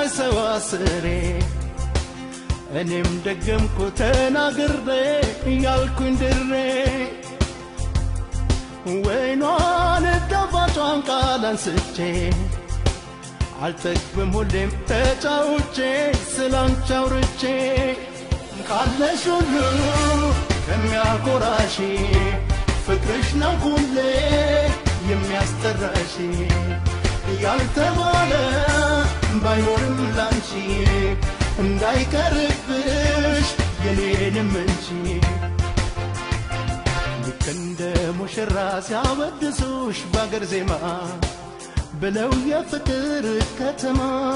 ሳይሰዋስሬ እኔም ደገምኩ ተናግሬ እያልኩኝ ድሬ ወይኗን ጣፋጯን ቃል አንስቼ አልጠግብም ሁሌም ተጫውቼ ስላንቺ አውርቼ ካለሽ ሁሉ ከሚያኮራሽ ፍቅርሽ ነው ሁሌ የሚያስጠራሽ ያልተባለ ባይኖርም ላንቺ እንዳይቀርብሽ የኔንም እንጂ ልክ እንደ ሙሽራ ሲያወድሱሽ ባገር ዜማ ብለው የፍቅር ከተማ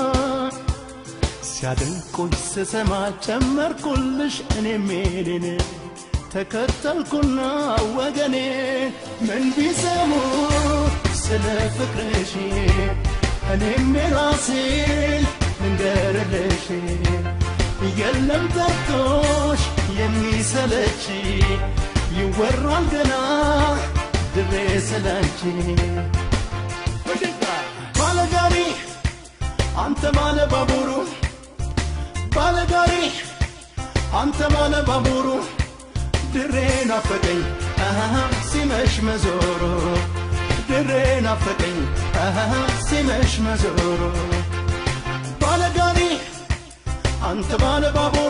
ሲያደንቁሽ ስሰማ ጨመርኩልሽ እኔም የኔን ተከተልኩና ወገኔ ምን ቢሰሙ ስለ ፍቅርሽ እኔም የራሴን ልንገርልሽ የለም ጠርቶሽ የሚሰለች ይወራል ገና ድሬ ስላንቺ ባለጋሪ አንተ ባለ ባቡሩ ባለጋሪ አንተ ባለ ባቡሩ ድሬ ናፈቀኝ አሃ ሲመሽ መዞሩ ድሬ ናፈቀኝ አሃ ሲመሽ መዞሩ ባለጋሪ አንተ ባለ ባቡሩ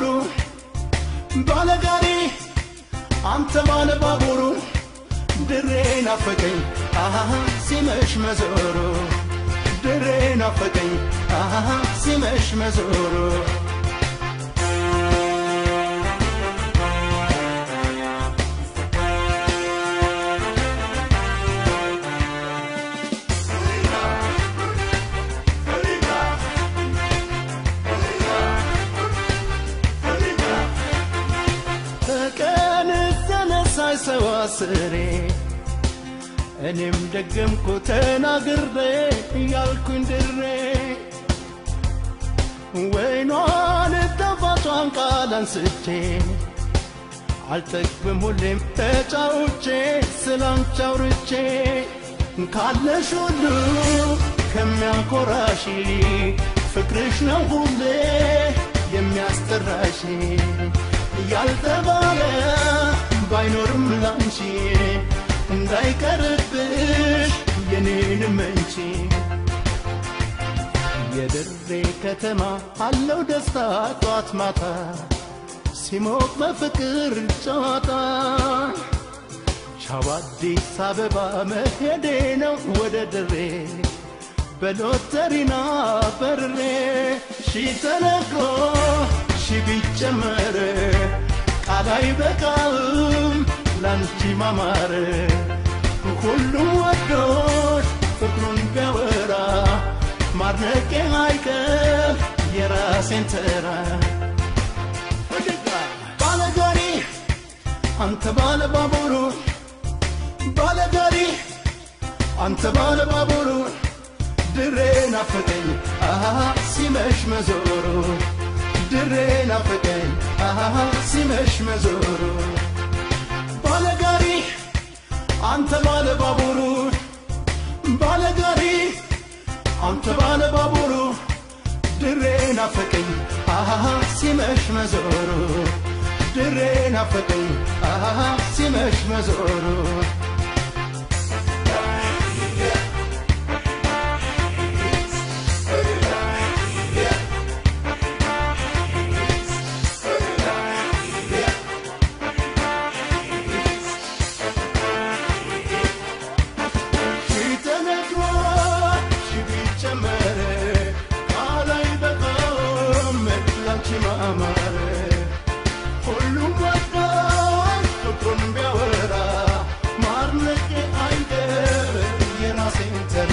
ባለጋሪ አንተ ባለ ባቡሩ ድሬ ናፈቀኝ አሃ ሲመሽ መዞሩ ድሬ ናፈቀኝ አሃ ሲመሽ መዞሩ ከቀን ተነሳይ ሰዋስሬ እኔም ደገምኩ ተናግሬ እያልኩኝ ድሬ ወይኗን ጣፋጯን ቃል አንስቼ አልጠግብም ሁሌም ተጫውቼ ስላንቺ አውርቼ ካለሽ ሁሉ ከሚያኮራሽ ፍቅርሽ ነው ሁሌ የሚያስጠራሽ ያልተባለ ባይኖርም ላንቺ እንዳይቀርብሽ የኔንም እንቺ የድሬ ከተማ አለው ደስታ ጧት ማታ ሲሞቅ በፍቅር ጨዋታ ቻው አዲስ አበባ መሄዴ ነው ወደ ድሬ በሎተሪና በርሬ ሺ ተነግሮ ሺ ቢጨመር ቃል አይበቃም ላንቺ ማማር ሁሉም ወዶሽ ፍቅሩን ቢያወራ ማድነቄ አይቀር የራሴን ተራ ባለጋሪ አንተ ባለ ባቡሩ ባለጋሪ አንተ ባለ ባቡሩ ድሬ ናፈቀኝ አሃ ሲመሽ መዞሩ ድሬ ናፈቀኝ አሃ ሲመሽ መዞሩ ባለጋሪ አንተ ባለ ባቡሩ ባለጋሪ አንተ ባለ ባቡሩ ድሬ ናፈቀኝ አሃ ሲመሽ መዞሩ ድሬ ናፈቀኝ አሃ ሲመሽ መዞሩ ተነግሮ ሺ ቢጨመር ቃል አይበቃም ላንቺ ማማር ሁሉም ወዳጅ ፍቅሩን ቢያወራ ማድነቄ አይቀር የራሴን ተራ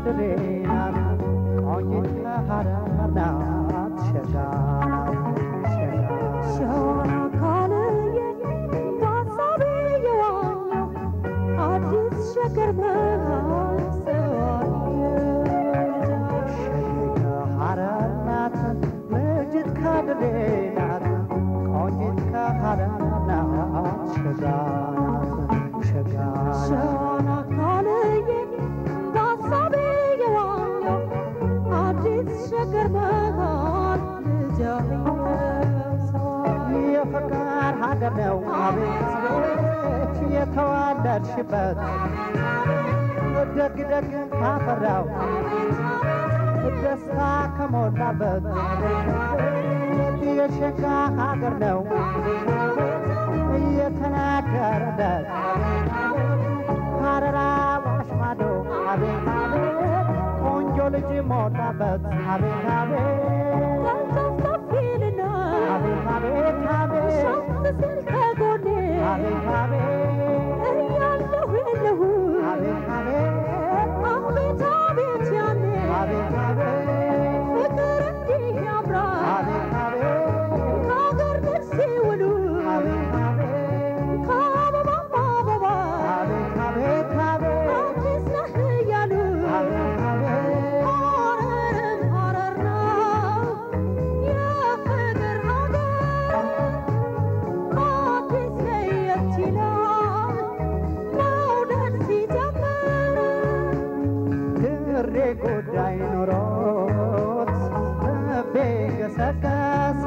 ካድሬ ናት ቆንጂት ከሐረር ናት ሸጋ ናት ሸጋ ሸዋን አካልዬ በሀሳቤ የዋኘው አዲስ ሸገር መሃል ሰዋየው ሸጋ ሐረር ናት ልጅት ካድሬ ናት ቆንጂት ከሐረር ናት ሸጋ ናት ሸጋ ናት ሸዋን አካልዬ በሀሳቤ የዋኘው አዲስ ሸገር መሃል ልጃየው ሰዋየው የፍቅር ሀገር ነው አቤት ቤት የተዋለድሽበት ደግ ደግ ካፈራው ደስታ ከሞላበት የሸጋ ሀገር ነው እየተናገረለት ሀረራ ዋሽ ማዶ አቤት አቤት ቆንጆ ልጅ ሞላበት አቤት አቤት ተንጠፍጠፊልና አቤት አቤት አቤት ሻት ስል ከጎኔ አቤት አቤት እያለሁ የለሁ አቤት አቤት አቤት አቤት ያኔ አቤት አቤት ፍቅር እንዲህ ያምራል አቤት አቤት ከሀገር ልጅ ሲውሉ አቤት አቤት ከአበባም አበባ አቤት አቤት አቤት አዲስ ነህ እያሉ አቤት አቤት ሐረርም ሐረር ነው የፍቅር ሀገር አዲስ ለየት ይላል መውደድ ሲጀምር ድሬ ጉዳይ ኖሮት ልቤ ገሰገሰ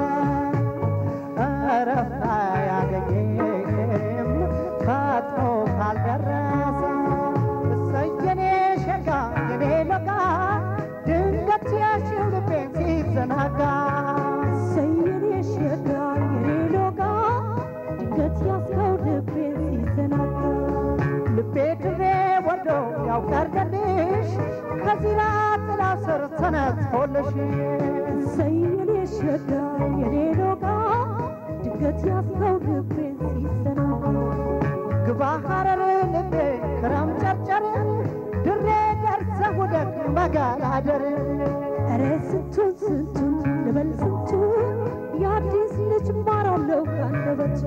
እረፍት አያገኝም ፈጥኖ ካልደረሰ እሰይ የኔ ሸጋ የኔ ለጋ ድንገት ያሽው ልቤን ሲዘናጋ ሰየኔ ሸጋ የኔ ሎጋ ድንገት ያስከው ልቤን ሲዘናጋ ልቤ ድሬ ወርዶ ያውቀርደልሽ ከዚራ ጥላ ስር ተነጥፎልሽ ሰየኔ ሸጋ የኔ ሎጋ ድንገት ያስከው ልቤን ሲዘናጋ ግባ ሐረር ልቤ ክረም ጨርጨር ድሬ ደርሰህ ውደቅ መገላደር ኧረ ስንቱን ስንቱን ልበል ስንቱን የአዲስ ልጅ ማራለሁ ካንደበቱ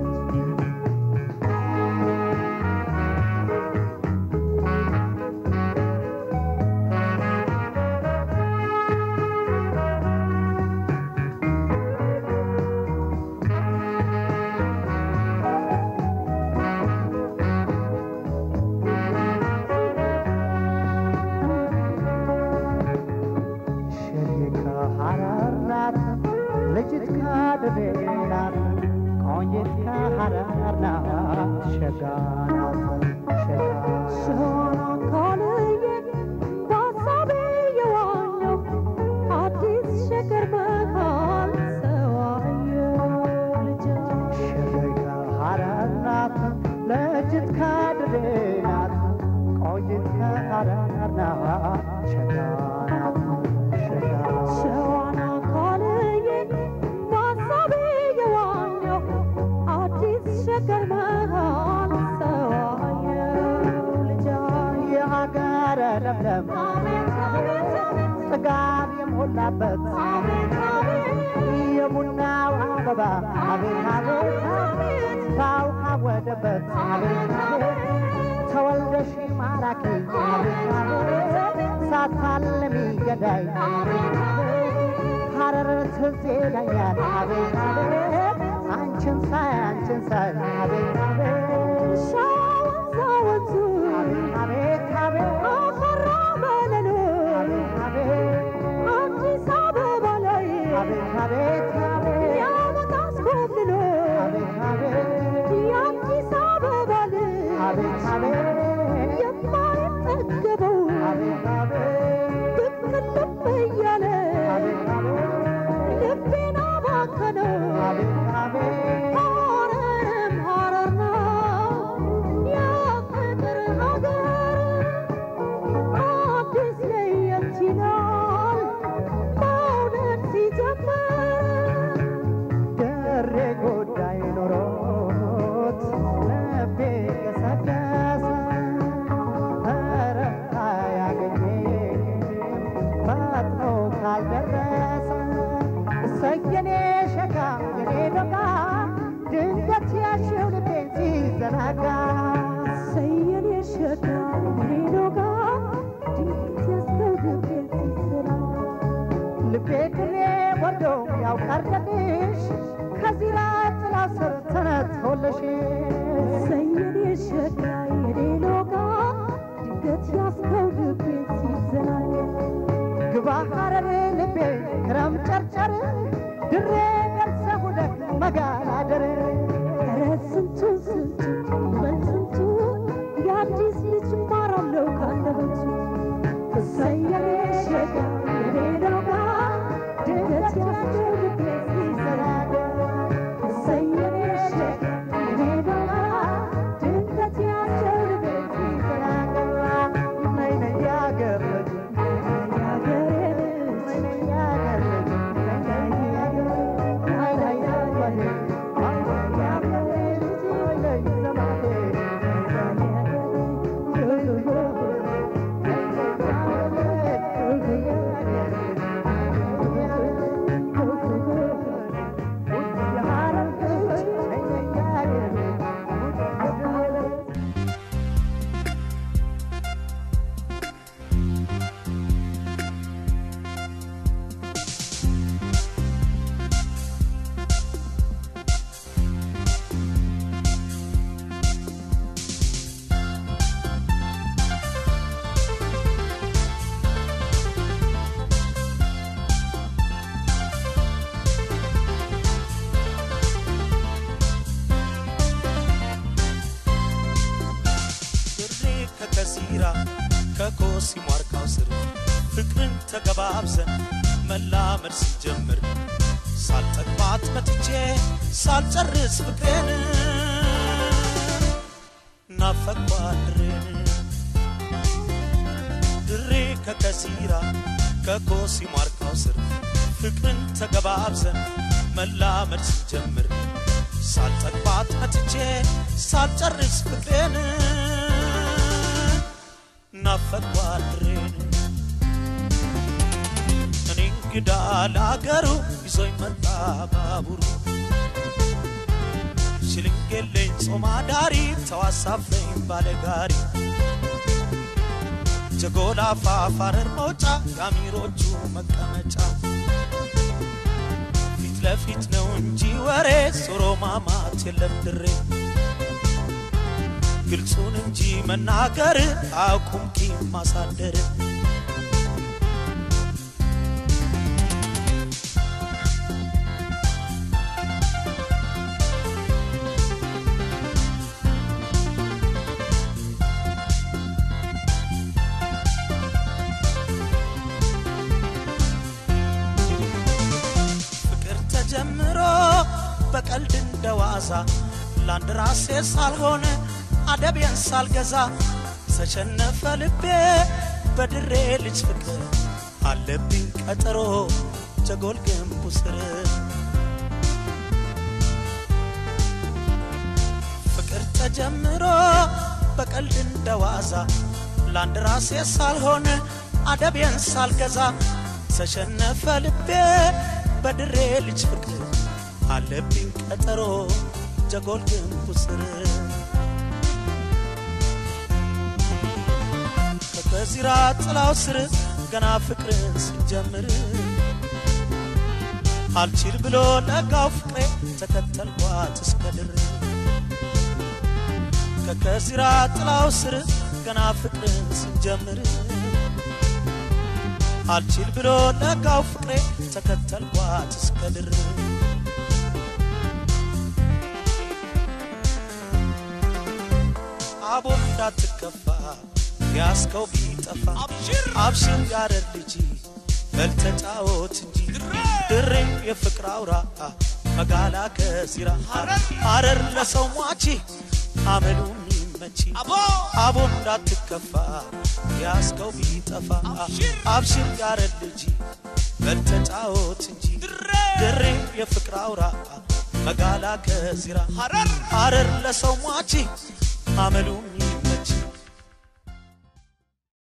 ሸሪከ ሐረር ናት ልጅት ካድሬ ናት ቆንጂት ከሐረር ናት ሸጋ ናት ሸጋ ሸዋን አካልዬ በሀሳቤ የዋኘው አዲስ ሸገር መሃል ሰዋየው ልጃ ሸሪከ ሐረር ናት ልጅት ካድሬ ናት ቆንጂት ከሐረር ናት ሸጋ ናት ሸጋ ሸዋን አካልዬ በሀሳቤ የዋኘው አዲስ ሸገር መሃል ሰዋየው ልጃ የሀገረ ለምለም ጥጋብ የሞላበት የቡናው አበባ አቤት አቤት ታው ካወደበት አቤት አቤት ተወልደሽ ማራኪ አቤት አቤት ሳታልሚ ገዳይ አቤት አቤት ሐረር ትዝ ይለኛል አቤት አቤት አንቺን ሳይ አንቺን ሳይ አቤት አቤት ሻወንዛ ወንዙ አቤት አቤት አቤት አፈራ መለሎ አቤት አቤት አዲስ አበባ ላይ አቤት አቤት አቤት ያመጣስ ኮብልሎ አቤት አቤት የአዲስ አበባ ልጅ አቤት አቤት የማይጠገበው አቤት አቤት ብቅ ልብ እያለ አቤት አቤት ልቤን አባከነው አቤት አቤት ሐረርም ሐረር ነው የፍቅር ሀገር አዲስ ለየት ይላል መውደድ ሲጀምር ደሬ ጉዳይ ኖሮት ልቤ ገሰገሰ መጨርጨር ድሬ ደርሰህ ሁለት መጋናደር ኧረ ስንቱ ስንቱ በል ስንቱ የአዲስ ልጅ ማራለው ካንደበቱ እሰየኔ ሸጋ የሌለው ጋር ድንገት ያስደርግ ሲሰናደ እሰየኔ ሸጋ የሌለው ጋር ድንገት ያስደርግ ሲሰናደ ነይ ነይ ያገር ልጅ ያገሬ ልጅ ነይ ነይ ያገር ልጅ ነይ ነይ ያገር ነይ ነይ ያገር ያገር ልጅ ነይ ነይ ዘመዴ ድሬ ከከሲራ ከኮሲ ሟርካው ስር ፍቅርን ተገባብዘን መላመድ ስንጀምር ሳልጠግባት መጥቼ ሳልጨርስ ፍቅሬን ናፈቅኳት ድሬን ድሬ ከከሲራ ከኮሲ ሟርካው ስር ፍቅርን ተገባብዘን መላመድ ስንጀምር ሳልጠግባት መጥቼ ሳልጨርስ ፍቅሬን ናፈቅኳት ድሬን እኔ እንግዳ ለአገሩ ይዞኝ መጣ ባቡሩ ሽልንጌለኝ ጾም አዳሪ ተዋሳፈኝ ባለጋሪ ጀጎል አፋፍ ሐረር መውጫ የአሚሮቹ መቀመጫ ፊት ለፊት ነው እንጂ ወሬ ዞሮ ማማት የለም ድሬ ግልጹን እንጂ መናገር አቁም ቂም ማሳደር ፍቅር ተጀምሮ በቀልድ እንደዋዛ ለአንድ ራሴ ሳልሆን አደቤን ሳልገዛ ተሸነፈ ልቤ በድሬ ልጅ ፍቅር አለብኝ ቀጠሮ ጀጎል ግንቡ ስር ፍቅር ተጀምሮ በቀልድ እንደዋዛ ለአንድ ራሴ ሳልሆን አደቤን ሳልገዛ ተሸነፈ ልቤ በድሬ ልጅ ፍቅር አለብኝ ቀጠሮ ጀጎል ግንቡ ስር ከከዚራ ጥላው ስር ገና ፍቅርን ስንጀምር አልችል ብሎ ለጋው ፍቅሬ ተከተልኳት እስከ ድር ከከዚራ ጥላው ስር ገና ፍቅርን ስንጀምር አልችል ብሎ ለጋው ፍቅሬ ተከተልኳት እስከ ድር አቦ እንዳትከፋ ያስከው ቢጠፋ አብሽር ያረድ ልጅ በልተጫወት እንጂ ድሬ የፍቅር አውራ መጋላ ከሲራ ሐረር ለሰው ሟቺ አመሉ የሚመቺ አቦ እንዳትከፋ ያስከው ቢጠፋ አብሽር ያረድ ልጅ በልተጫወት እንጂ ድሬ የፍቅር አውራ መጋላ ከሲራ ሐረር ለሰው ሟቺ አመሉ